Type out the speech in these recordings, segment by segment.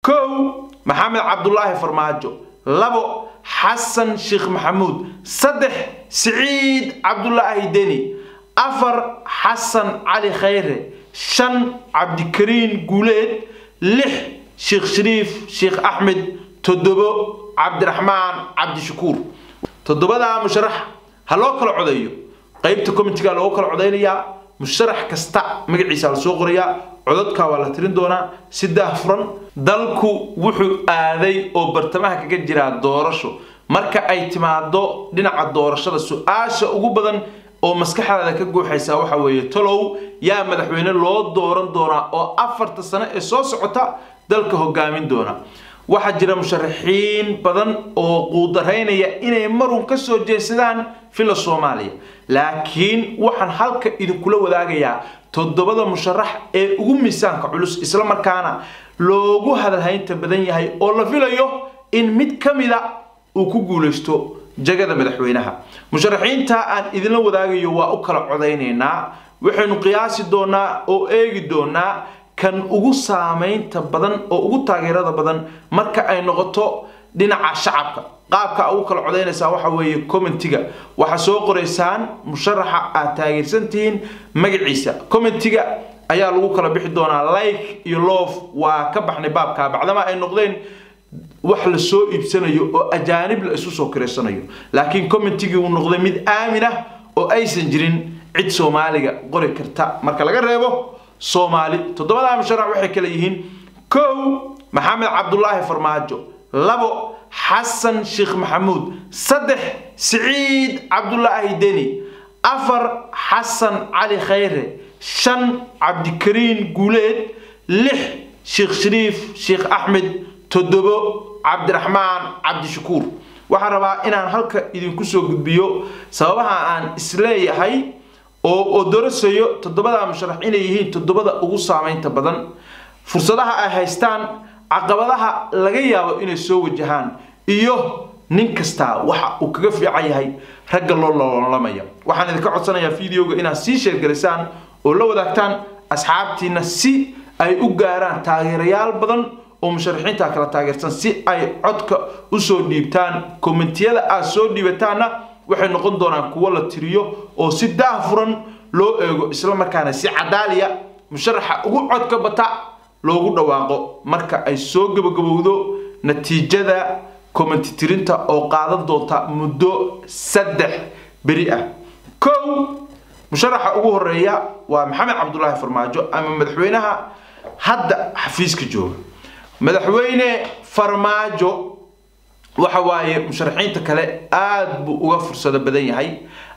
kow maxamed cabdulaahi farmaajo labo xasan sheekh maxamuud saddex siciid cabdulaahi deni afar xasan cali khayre shan cabdikariin guuleed lix sheekh shariif sheekh axmed toddobo cabdiraxmaan cabdishakuur toddobadaa musharax ha loo kala codeeyo qaybta commitega loogu kala codeynayaa musharax kasta magaciisa la soo qorayaa codadka waa la tirin doonaa si daahfuran dalku wuxuu aaday oo bartamaha kaga jiraa doorasho marka ay timaado dhinaca doorashada su-aasha ugu badan oo maskaxdaada ka guuxaysa waxa weeye talow yaa madaxweyne loo dooran doonaa oo afarta sano ee soo socota dalka hogaamin doona waxaa jira musharaxiin badan oo quudaraynaya inay marun ka soo jeesadaan fila soomaaliya laakiin waxaan halka idinkula wadaagayaa toddobada musharax ee ugu miisaanka culus isla markaana loogu hadalhaynta badan yahay oo la filayo in mid ka mida uu ku guulaysto jagada madaxweynaha musharaxiinta aan idinla wadaagayo waa u kala codaynaynaa waxaynu qiyaasi doonaa oo eegi doonaa kan ugu saamaynta badan oo ugu taageerada badan marka ay noqoto dhinaca shacabka qaabka ugu kala codaynaysaa waxa weeye commentiga waxaa soo qoraysaan musharaxa aad taageersan tihiin magaciisa commentiga ayaa lagu kala bixi doonaa like iyo love waa ka baxnay baabka bacdama ay noqdeen wax la soo iibsanayo oo ajaanib la isu soo kireysanayo laakiin commentigii uu noqday mid aamin ah oo aysan jirin cid soomaaliga qori karta marka laga reebo soomaali toddobadaa musharax waxay kale yihiin kow maxamed cabdulaahi farmaajo labo xasan sheekh maxamuud saddex siciid cabdulaahi deni afar xasan cali khayre shan cabdikariin guuleed lix sheekh shariif sheekh axmed toddobo cabdiraxmaan cabdishakuur waxaan rabaa inaan halka idinku soo gudbiyo sababaha aan isleeyahay oo odorasayo toddobada musharax inay yihiin toddobada ugu saamaynta badan fursadaha ay haystaan caqabadaha laga yaabo inay soo wajahaan iyo nin kastaa waxa uu kaga fiican yahay ragga loo loolamaya waxaan idinka codsanayaa videoga inaad sii sheergalisaan oo la wadaagtaan asxaabtiina si ay u gaaraan taageerayaal badan oo musharaxiinta kala taageersan si ay codka usoo dhiibtaan kommentiyada aad soo dhiibataanna waxay noqon doonaan kuwo la tiriyo oo si daahfuran loo eego islamarkaana si cadaaliya musharaxa ugu codka bata loogu dhawaaqo marka ay soo gabagabowdo natiijada commenti tirinta oo qaadan doonta muddo saddex beri ah kow musharaxa ugu horeeya waa maxamed cabdulaahi farmaajo ama madaxweynaha hadda xafiiska jooga madaxweyne farmaajo waxa waaye musharaxiinta kale aad buu uga fursado badan yahay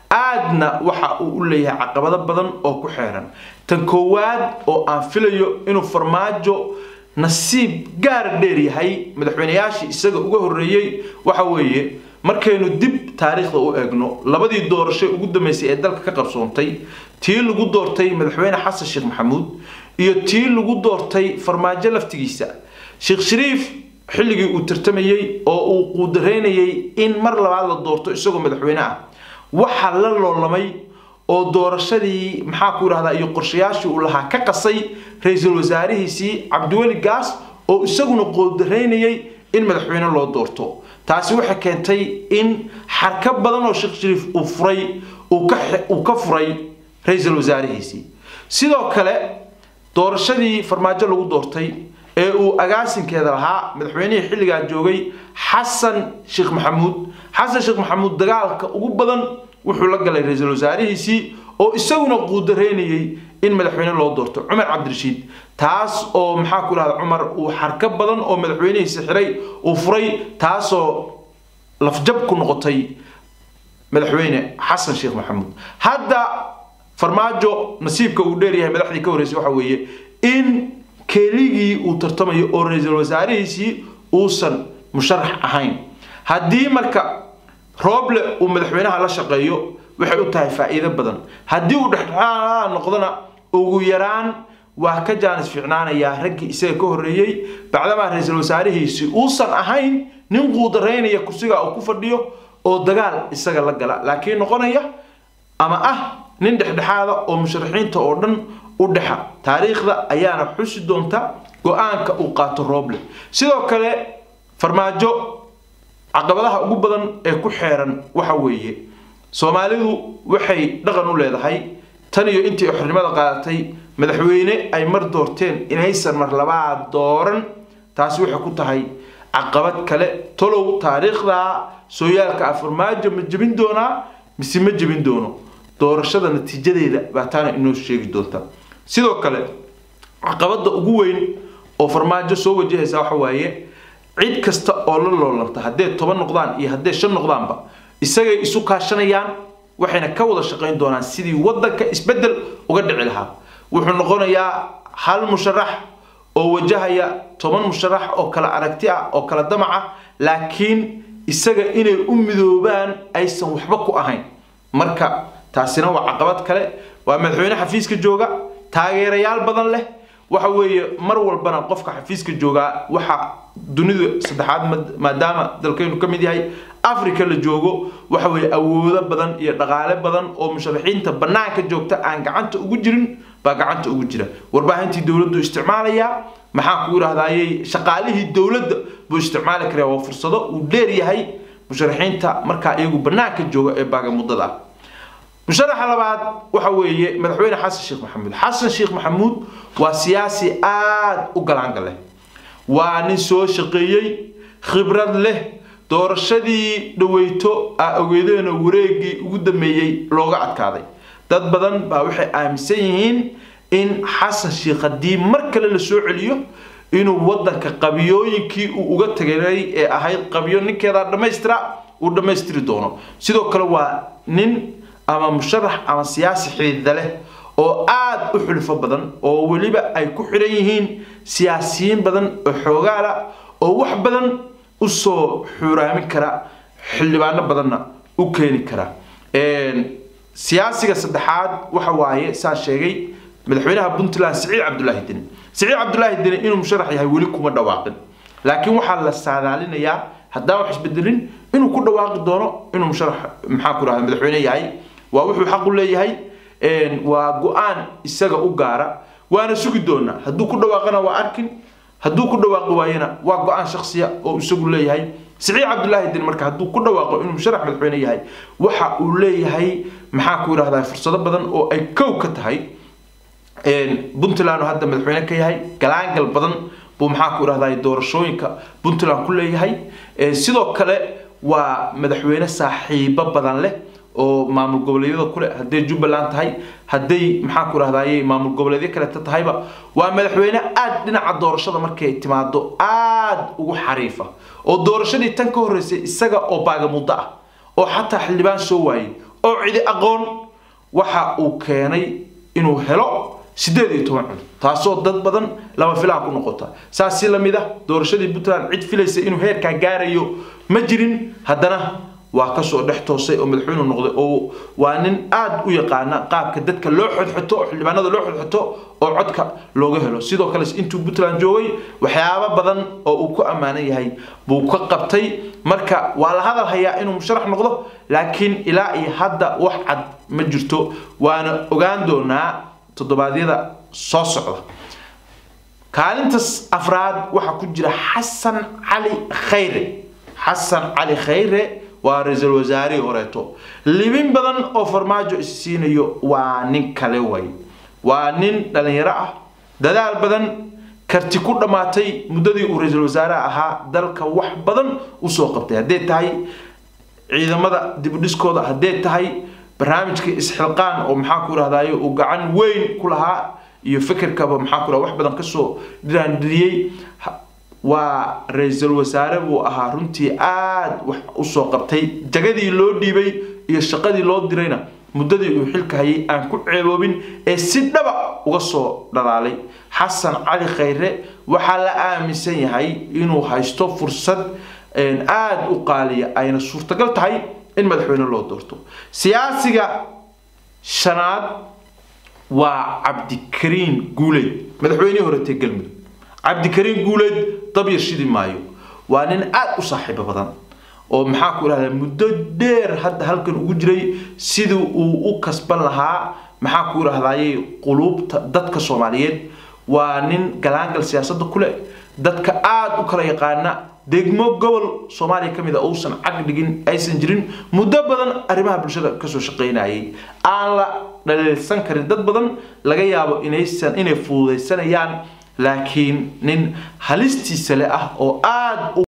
aadna waxa uu u leeyahay caqabado badan oo ku xeeran tan koowaad oo aan filayo inuu farmaajo nasiib gaar dheer yahay madaxweyneyaashii isaga uga horreeyey waxa weeye markaynu dib taariikhda u eegno labadii doorasho ugu dambeysay ee dalka ka qabsoontay tii lagu doortay madaxweyne xasan sheekh maxamuud iyo tii lagu doortay farmaajo laftigiisa sheekh shariif xilligii uu tartamayey oo uu quudaraynayay in mar labaad la doorto isagoo madaxweyne ah waxaa la loolamay oo doorashadii maxaa ku yidhahdaa iyo qorshayaashii uu lahaa ka qasay ra-iisul wasaarihiisii cabdiweli gaas oo isaguna quudaraynayay in madaxweyne loo doorto taasi waxay keentay in xarka badan oo sheekh shariif uu furay uu ka furay ra-iisul wasaarihiisii sidoo kale doorashadii farmaajo lagu doortay ee uu agaasinkeeda lahaa madaxweynihii xilligaa joogay xasan sheekh maxamuud xasan sheekh maxamuud dagaalka ugu badan wuxuu la galay ra-iisul wasaarihiisii oo isaguna quudaraynayay in madaxweyne loo doorto cumar cabdirashiid taas oo maxaa ku dhahda cumar uu xarka badan oo madaxweynihiisi xiray uu furay taasoo lafjab ku noqotay madaxweyne xasan sheekh maxamuud hadda farmaajo nasiibka uu dheeryahay madaxdii ka horreysay waxa weeye in keligii uu tartamayo oo ra-iisul wasaarihiisii uusan musharax ahayn haddii marka rooble uu madaxweynaha la shaqeeyo waxay u tahay faa'iido badan haddii uu dhexdhexaad noqdona ugu yaraan waa ka jaanis fiicnaanayaa raggii isaga ka horreeyey bacdamaa ra-iisul wasaarihiisi uusan ahayn nin quudaraynaya kursiga uu ku fadhiyo oo dagaal isaga la gala laakiin noqonaya ama ah nin dhexdhexaada oo musharaxiinta oo dhan u dhexa taariikhda ayaana xusi doonta go-aanka uu qaato rooble sidoo kale farmaajo caqabadaha ugu badan ee ku xeeran waxa weeye soomaalidu waxay dhaqan u leedahay tan iyo intii ay xornimada qaadatay madaxweyne ay mar doorteen inaysan mar labaad dooran taasi waxay ku tahay caqabad kale tolow taariikhda sooyaalka ah farmaajo ma jebin doonaa mise ma jebin doono doorashada natiijadeeda baa taana inoo sheegi doonta sidoo kale caqabada ugu weyn oo farmaajo soo wajahaysa waxa waaye cid kasta oo la loolanta haddee toban noqdaan iyo haddee shan noqdaanba isagay isu kaashanayaan waxayna ka wada shaqayn doonaan sidii wadanka isbedel uga dhici lahaa wuxuu noqonayaa hal musharax oo wajahaya toban musharax oo kala aragti ah oo kala damac ah laakiin isaga inay u midoobaan aysan waxba ku ahayn marka taasina waa caqabad kale waa madaxweyne xafiiska jooga taageerayaal badan leh waxa weeye mar walbana qofka xafiiska joogaa waxa dunida saddexaad maadaama dalkaynu ka mid yahay africa la joogo waxa weeye awoodo badan iyo dhaqaale badan oo musharaxiinta bannaanka joogta aan gacanta ugu jirin baa gacanta ugu jira warbaahintii dowladdu isticmaalayaa maxaa ku yidhahdayey shaqaalihii dowladda buu isticmaali karaa waa fursado uu dheer yahay musharaxiinta markaa iyagu bannaanka jooga ee baagamuddada ah musharaxa labaad waxa weeye madaxweyne xasan sheekh maxamuud xasan sheekh maxamuud waa siyaasi aada u galaanga leh waa nin soo shaqeeyey khibrad leh doorashadii dhaweyto a ogeedeena wareegii ugu dambeeyey looga adkaaday dad badan baa waxay aaminsan yihiin in xasan sheekh haddii mar kale la soo celiyo inuu wadanka qabiyooyinkii uu uga tagay ee ahayd qabiyo ninkeedaa dhammaystira uu dhammaystiri doono sidoo kale waa nin ama musharax ama siyaasi xidiida leh oo aada u xulfo badan oo weliba ay ku xidhan yihiin siyaasiyiin badan oo xoogaala oo wax badan usoo xuraamin kara xildhibaano badanna u keeni kara siyaasiga saddexaad waxa waaye saa sheegay madaxweynaha puntland siciid cabdulaahi deni siciid cabdulaahi deni inuu musharax yahay weli kuma dhawaaqin laakiin waxaa la saadaalinayaa haddaan wax isbedelin inuu ku dhawaaqi doono inuu musharax maxaa ku rahda madaxweyne yahay waa wuxuu xaq u leeyahay waa go-aan isaga u gaara waana sugi doonaa hadduu ku dhawaaqana waa arkin hadduu ku dhawaaqi waayana waa go-aan shaksiya oo isagu leeyahay siciid cabdulaahi din marka hadduu ku dhawaaqo inuu musharax madaxweyne yahay waxa uu leeyahay maxaa ku yidhahdaa fursado badan oo ay kow ka tahay puntland oo hadda madaxweyne ka yahay galaangal badan buu maxaa ku yidhahdaa doorashooyinka puntland ku leeyahay sidoo kale waa madaxweyne saaxiibo badan leh oo maamul goboleedyada kule hadday jubbaland tahay hadday maxaa ku rahdaye maamul goboleedyo kaleeta tahayba waa madaxweyne aada dhinaca doorashada markay timaado aada ugu xariifa oo doorashadii tan ka horreysay isaga oo baagamuddo ah oo xataa xildhibaan soo waayey oo cidi aqoon waxa uu keenay inuu helo sideed iyo toban cud taasoo dad badan lama filaan ku noqota saas si lamid ah doorashadii puntland cid filaysa inuu heerkaa gaarayo ma jirin haddana waa kasoo dhex toosay oo madaxweynu noqday oo waa nin aada u yaqaana qaabka dadka loo xodxoto oo xildhibaanada loo xodxoto oo codka looga helo sidoo kale intuu puntland joogay waxyaabo badan oo uu ku ammaanan yahay buu ka qabtay marka waa la hadal hayaa inuu musharax noqdo laakiin ilaa iyo hadda wax cad ma jirto waana ogaan doonaa toddobaadyada soo socda kaalintas afraad waxaa ku jira xasan cali khayre xasan cali khayre waa ra-iisul wasaarihii horeeto libin badan oo farmaajo is siinayo waa nin kale way waa nin dhalinyaro ah dadaal badan karti ku dhammaatay muddadii uu ra-iisul wasaaraha ahaa dalka wax badan usoo qabtay hadday tahay ciidamada dibudhiskooda hadday tahay barnaamijka isxilqaan oo maxaa ku rahdaye uu gacan weyn ku lahaa iyo fikirkaba maxaa ku wax badan kasoo dhiraandhiriyey waa ra-iisul wasaare buu ahaa runtii aada wax usoo qabtay jagadii loo dhiibay iyo shaqadii loo dirayna muddadii uu xilka hayay aan ku ceeboobin ee si dhaba uga soo dhalaalay xasan cali khayre waxaa la aaminsan yahay inuu haysto fursad aada u qaaliya ayna suurtagal tahay in madaxweyne loo doorto siyaasiga shanaad waa cabdikariin guuleyd madaxweynihii horetee galmudug cabdikariin guuleed dabyar shidi maayo waa nin aada u saaxiibo badan oo maxaa ku idhahdaa muddo dheer hadda halkan ugu jiray sidii uu u kasban lahaa maxaa ku idhahdayay quluubta dadka soomaaliyeed waa nin galaangal siyaasadda ku leh dadka aada u kala yaqaana degmo gobol soomaaliya ka mid a uusan cag dhigin aysan jirin muddo badan arrimaha bulshada kasoo shaqaynayay aan la dhaliilsan karin dad badan laga yaabo inaysan inay fududaysanayaan laakiin nin halistiisa le ah oo aada